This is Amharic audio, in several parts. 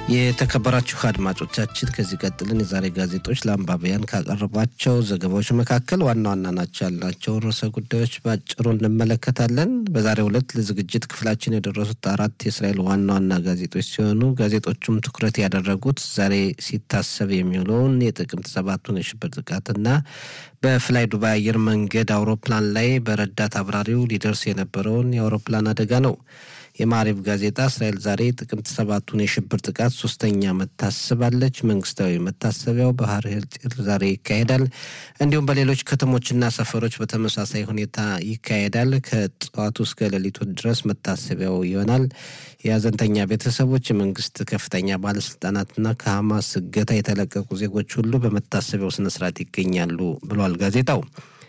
የተከበራችሁ አድማጮቻችን ከዚህ ቀጥልን የዛሬ ጋዜጦች ለአንባቢያን ካቀረቧቸው ዘገባዎች መካከል ዋና ዋና ናቸው ያልናቸውን ርዕሰ ጉዳዮች በአጭሩ እንመለከታለን። በዛሬው ዕለት ለዝግጅት ክፍላችን የደረሱት አራት የእስራኤል ዋና ዋና ጋዜጦች ሲሆኑ ጋዜጦቹም ትኩረት ያደረጉት ዛሬ ሲታሰብ የሚውለውን የጥቅምት ሰባቱን የሽብር ጥቃትና በፍላይ ዱባይ አየር መንገድ አውሮፕላን ላይ በረዳት አብራሪው ሊደርስ የነበረውን የአውሮፕላን አደጋ ነው። የማሪብ ጋዜጣ እስራኤል ዛሬ ጥቅምት ሰባቱን የሽብር ጥቃት ሶስተኛ ዓመት ታስባለች። መንግስታዊ መታሰቢያው ባህር ሄርጤል ዛሬ ይካሄዳል። እንዲሁም በሌሎች ከተሞችና ሰፈሮች በተመሳሳይ ሁኔታ ይካሄዳል። ከጠዋቱ እስከ ሌሊቱ ድረስ መታሰቢያው ይሆናል። የሀዘንተኛ ቤተሰቦች፣ የመንግስት ከፍተኛ ባለስልጣናትና ከሐማስ እገታ የተለቀቁ ዜጎች ሁሉ በመታሰቢያው ስነስርዓት ይገኛሉ ብሏል ጋዜጣው።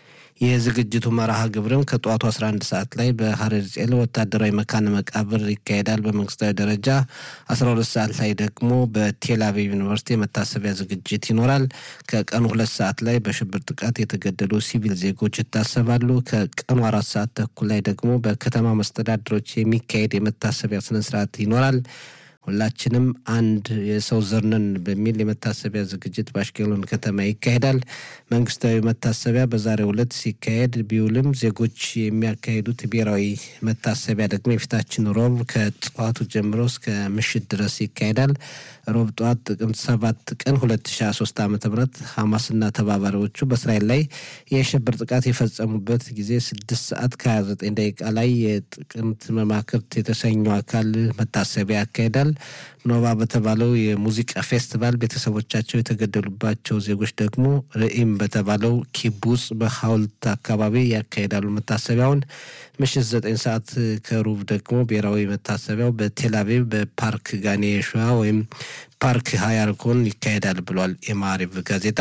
የዝግጅቱ መርሃ ግብርም ከጠዋቱ 11 ሰዓት ላይ በሀረር ጼል ወታደራዊ መካነ መቃብር ይካሄዳል። በመንግስታዊ ደረጃ 12 ሰዓት ላይ ደግሞ በቴል አቪቭ ዩኒቨርሲቲ የመታሰቢያ ዝግጅት ይኖራል። ከቀኑ ሁለት ሰዓት ላይ በሽብር ጥቃት የተገደሉ ሲቪል ዜጎች ይታሰባሉ። ከቀኑ አራት ሰዓት ተኩል ላይ ደግሞ በከተማ መስተዳድሮች የሚካሄድ የመታሰቢያ ስነስርዓት ይኖራል። ሁላችንም አንድ የሰው ዘርነን በሚል የመታሰቢያ ዝግጅት በአሽኬሎን ከተማ ይካሄዳል። መንግስታዊ መታሰቢያ በዛሬው ዕለት ሲካሄድ ቢውልም ዜጎች የሚያካሂዱት ብሔራዊ መታሰቢያ ደግሞ የፊታችን ሮብ ከጠዋቱ ጀምሮ እስከ ምሽት ድረስ ይካሄዳል። ሮብ ጠዋት ጥቅምት ሰባት ቀን 2023 ዓ ም ሐማስና ተባባሪዎቹ በእስራኤል ላይ የሽብር ጥቃት የፈጸሙበት ጊዜ 6 ሰዓት ከ29 ደቂቃ ላይ የጥቅምት መማክርት የተሰኘው አካል መታሰቢያ ያካሄዳል። ኖቫ በተባለው የሙዚቃ ፌስቲቫል ቤተሰቦቻቸው የተገደሉባቸው ዜጎች ደግሞ ርኢም በተባለው ኪቡጽ በሐውልት አካባቢ ያካሄዳሉ መታሰቢያውን። ምሽት ዘጠኝ ሰዓት ከሩብ ደግሞ ብሔራዊ መታሰቢያው በቴልአቪቭ በፓርክ ጋኔ ሸዋ ወይም ፓርክ ሀያርኮን ይካሄዳል ብሏል የማሪቭ ጋዜጣ።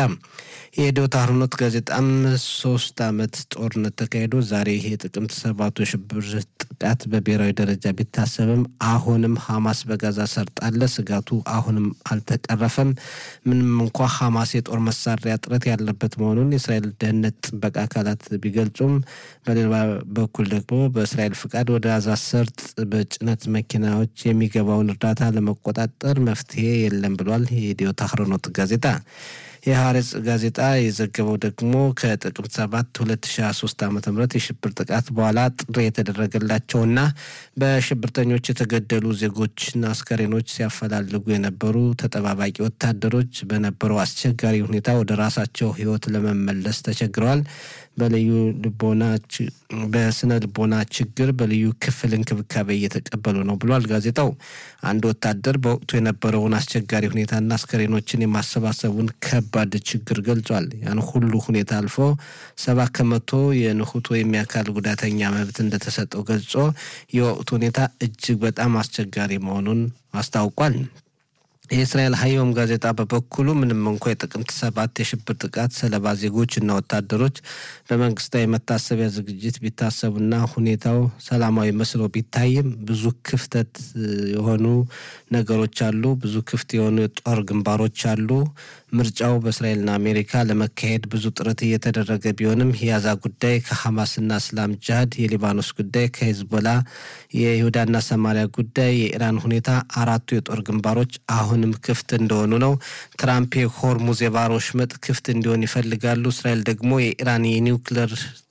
የዶታ አህሮኖት ጋዜጣም ሶስት ዓመት ጦርነት ተካሂዶ ዛሬ የጥቅምት ሰባቱ የሽብር ጥቃት በብሔራዊ ደረጃ ቢታሰብም አሁንም ሐማስ በጋዛ ሰርጥ አለ። ስጋቱ አሁንም አልተቀረፈም። ምንም እንኳ ሐማስ የጦር መሳሪያ እጥረት ያለበት መሆኑን የእስራኤል ደህንነት ጥበቃ አካላት ቢገልጹም በሌላ በኩል ደግሞ በእስራኤል ፍቃድ ወደ ጋዛ ሰርጥ በጭነት መኪናዎች የሚገባውን እርዳታ ለመቆጣጠር መፍትሄ የለም ብሏል የዲዮታ አህሮኖት ጋዜጣ። የሀሬጽ ጋዜጣ የዘገበው ደግሞ ከጥቅምት ሰባት 2023 ዓ ም የሽብር ጥቃት በኋላ ጥሪ የተደረገላቸውና በሽብርተኞች የተገደሉ ዜጎችና አስከሬኖች ሲያፈላልጉ የነበሩ ተጠባባቂ ወታደሮች በነበረው አስቸጋሪ ሁኔታ ወደ ራሳቸው ሕይወት ለመመለስ ተቸግረዋል። በልዩ ልቦና በስነ ልቦና ችግር በልዩ ክፍል እንክብካቤ እየተቀበሉ ነው ብሏል ጋዜጣው። አንድ ወታደር በወቅቱ የነበረውን አስቸጋሪ ሁኔታና አስከሬኖችን የማሰባሰቡን ከባድ ችግር ገልጿል። ያን ሁሉ ሁኔታ አልፎ ሰባ ከመቶ የንሁት ወይም የአካል ጉዳተኛ መብት እንደተሰጠው ገልጾ የወቅቱ ሁኔታ እጅግ በጣም አስቸጋሪ መሆኑን አስታውቋል። የእስራኤል ሀዮም ጋዜጣ በበኩሉ ምንም እንኳ የጥቅምት ሰባት የሽብር ጥቃት ሰለባ ዜጎች እና ወታደሮች በመንግስታዊ መታሰቢያ ዝግጅት ቢታሰቡና ሁኔታው ሰላማዊ መስሎ ቢታይም ብዙ ክፍተት የሆኑ ነገሮች አሉ። ብዙ ክፍት የሆኑ የጦር ግንባሮች አሉ። ምርጫው በእስራኤልና አሜሪካ ለመካሄድ ብዙ ጥረት እየተደረገ ቢሆንም የያዛ ጉዳይ ከሐማስና እስላም ጅሃድ፣ የሊባኖስ ጉዳይ ከሂዝቦላ፣ የይሁዳና ሰማሪያ ጉዳይ፣ የኢራን ሁኔታ አራቱ የጦር ግንባሮች አሁንም ክፍት እንደሆኑ ነው። ትራምፕ የሆርሙዝ የባህር ወሽመጥ ክፍት እንዲሆን ይፈልጋሉ። እስራኤል ደግሞ የኢራን የኒውክለር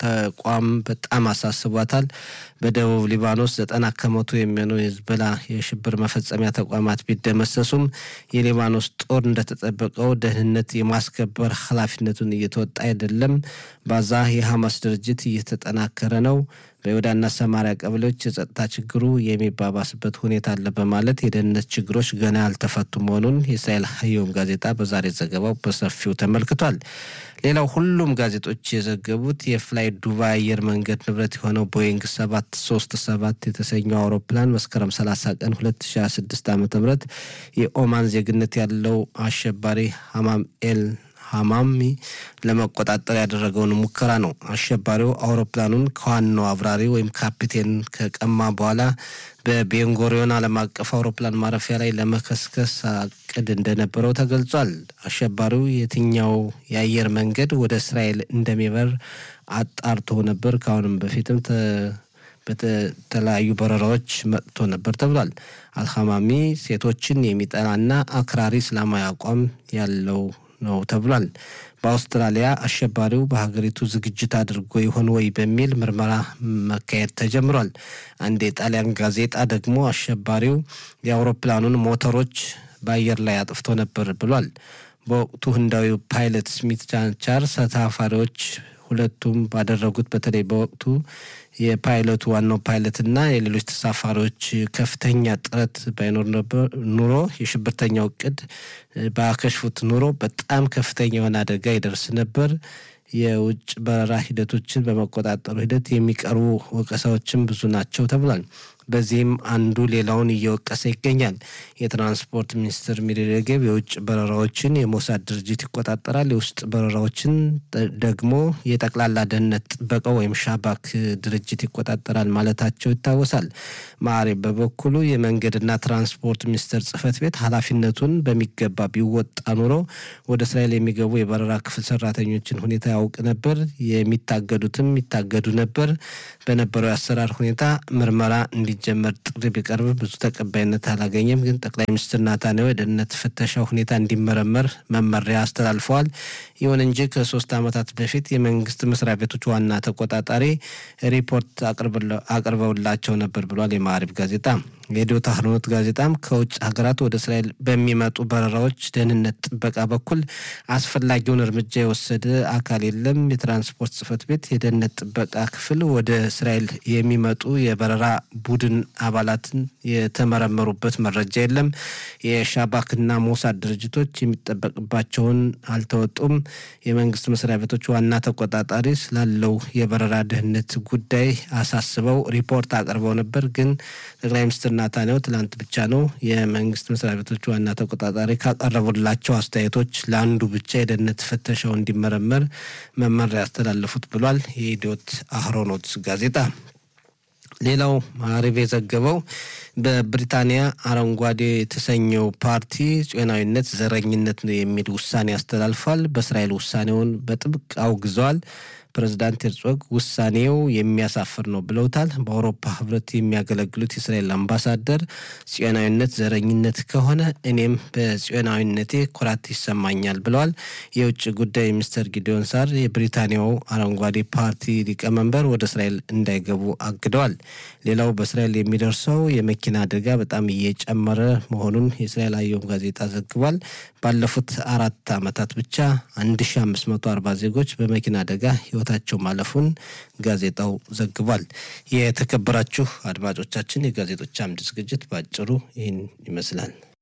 ተቋም በጣም አሳስቧታል። በደቡብ ሊባኖስ ዘጠና ከመቶ የሚሆነው የሂዝቦላ የሽብር መፈጸሚያ ተቋማት ቢደመሰሱም የሊባኖስ ጦር እንደተጠበቀው ደህንነት የማስከበር ኃላፊነቱን እየተወጣ አይደለም። ባዛ የሐማስ ድርጅት እየተጠናከረ ነው። በይሁዳና ሰማሪያ ቀበሌዎች የጸጥታ ችግሩ የሚባባስበት ሁኔታ አለ በማለት የደህንነት ችግሮች ገና ያልተፈቱ መሆኑን የእስራኤል ሀዮም ጋዜጣ በዛሬ ዘገባው በሰፊው ተመልክቷል። ሌላው ሁሉም ጋዜጦች የዘገቡት የፍላይ ዱባይ አየር መንገድ ንብረት የሆነው ቦይንግ ሰባት ሶስት ሰባት የተሰኘው አውሮፕላን መስከረም 30 ቀን 2026 ዓ ም የኦማን ዜግነት ያለው አሸባሪ ሀማም ኤል ሀማሚ ለመቆጣጠር ያደረገውን ሙከራ ነው። አሸባሪው አውሮፕላኑን ከዋናው አብራሪ ወይም ካፒቴን ከቀማ በኋላ በቤንጎሪዮን ዓለም አቀፍ አውሮፕላን ማረፊያ ላይ ለመከስከስ አቅድ እንደነበረው ተገልጿል። አሸባሪው የትኛው የአየር መንገድ ወደ እስራኤል እንደሚበር አጣርቶ ነበር። ከአሁንም በፊትም በተለያዩ በረራዎች መጥቶ ነበር ተብሏል። አልሐማሚ ሴቶችን የሚጠላና አክራሪ እስላማዊ አቋም ያለው ነው ተብሏል። በአውስትራሊያ አሸባሪው በሀገሪቱ ዝግጅት አድርጎ ይሆን ወይ በሚል ምርመራ መካሄድ ተጀምሯል። አንድ የጣሊያን ጋዜጣ ደግሞ አሸባሪው የአውሮፕላኑን ሞተሮች በአየር ላይ አጥፍቶ ነበር ብሏል። በወቅቱ ህንዳዊው ፓይለት ስሚት ቻንቻር ተሳፋሪዎች ሁለቱም ባደረጉት በተለይ በወቅቱ የፓይለቱ ዋናው ፓይለትና የሌሎች ተሳፋሪዎች ከፍተኛ ጥረት ባይኖር ነበር ኑሮ የሽብርተኛው እቅድ ባያከሽፉት ኑሮ በጣም ከፍተኛ የሆነ አደጋ ይደርስ ነበር። የውጭ በረራ ሂደቶችን በመቆጣጠሩ ሂደት የሚቀርቡ ወቀሳዎችም ብዙ ናቸው ተብሏል። በዚህም አንዱ ሌላውን እየወቀሰ ይገኛል። የትራንስፖርት ሚኒስትር ሚሪ ሬጌቭ የውጭ በረራዎችን የሞሳድ ድርጅት ይቆጣጠራል፣ የውስጥ በረራዎችን ደግሞ የጠቅላላ ደህንነት ጥበቃ ወይም ሻባክ ድርጅት ይቆጣጠራል ማለታቸው ይታወሳል። ማዕሬ በበኩሉ የመንገድና ትራንስፖርት ሚኒስቴር ጽህፈት ቤት ኃላፊነቱን በሚገባ ቢወጣ ኑሮ ወደ እስራኤል የሚገቡ የበረራ ክፍል ሰራተኞችን ሁኔታ ያውቅ ነበር፣ የሚታገዱትም ይታገዱ ነበር። በነበረው የአሰራር ሁኔታ ምርመራ እንዲጀመር ጥሪ ቢቀርብ ብዙ ተቀባይነት አላገኘም። ግን ጠቅላይ ሚኒስትር ናታንያሁ የደህንነት ፍተሻ ሁኔታ እንዲመረመር መመሪያ አስተላልፈዋል። ይሁን እንጂ ከሶስት ዓመታት በፊት የመንግስት መስሪያ ቤቶች ዋና ተቆጣጣሪ ሪፖርት አቅርበውላቸው ነበር ብሏል የማዕሪብ ጋዜጣ። የሬዲዮ ታህርኖት ጋዜጣም ከውጭ ሀገራት ወደ እስራኤል በሚመጡ በረራዎች ደህንነት ጥበቃ በኩል አስፈላጊውን እርምጃ የወሰደ አካል የለም። የትራንስፖርት ጽህፈት ቤት የደህንነት ጥበቃ ክፍል ወደ እስራኤል የሚመጡ የበረራ ቡድን አባላትን የተመረመሩበት መረጃ የለም። የሻባክና ሞሳድ ድርጅቶች የሚጠበቅባቸውን አልተወጡም። የመንግስት መስሪያ ቤቶች ዋና ተቆጣጣሪ ስላለው የበረራ ደህንነት ጉዳይ አሳስበው ሪፖርት አቅርበው ነበር። ግን ጠቅላይ ሚኒስትር ናታንያሁ ትላንት ብቻ ነው የመንግስት መስሪያ ቤቶች ዋና ተቆጣጣሪ ካቀረቡላቸው አስተያየቶች ለአንዱ ብቻ የደህንነት ፍተሻው እንዲመረመር መመሪያ ያስተላለፉት ብሏል የኢዲዮት አህሮኖት ጋዜጣ። ሌላው ማዕሪብ የዘገበው በብሪታንያ አረንጓዴ የተሰኘው ፓርቲ ጽዮናዊነት ዘረኝነት ነው የሚል ውሳኔ አስተላልፏል። በእስራኤል ውሳኔውን በጥብቅ አውግዘዋል። ፕሬዚዳንት ሄርጾግ ውሳኔው የሚያሳፍር ነው ብለውታል። በአውሮፓ ህብረት የሚያገለግሉት የእስራኤል አምባሳደር ጽዮናዊነት ዘረኝነት ከሆነ እኔም በጽዮናዊነቴ ኩራት ይሰማኛል ብለዋል። የውጭ ጉዳይ ሚኒስትር ጊዲዮን ሳር የብሪታንያው አረንጓዴ ፓርቲ ሊቀመንበር ወደ እስራኤል እንዳይገቡ አግደዋል። ሌላው በእስራኤል የሚደርሰው የመኪና አደጋ በጣም እየጨመረ መሆኑን የእስራኤል አየም ጋዜጣ ዘግቧል። ባለፉት አራት ዓመታት ብቻ 1540 ዜጎች በመኪና አደጋ ህይወታቸው ማለፉን ጋዜጣው ዘግቧል። የተከበራችሁ አድማጮቻችን የጋዜጦች አምድ ዝግጅት በአጭሩ ይህን ይመስላል።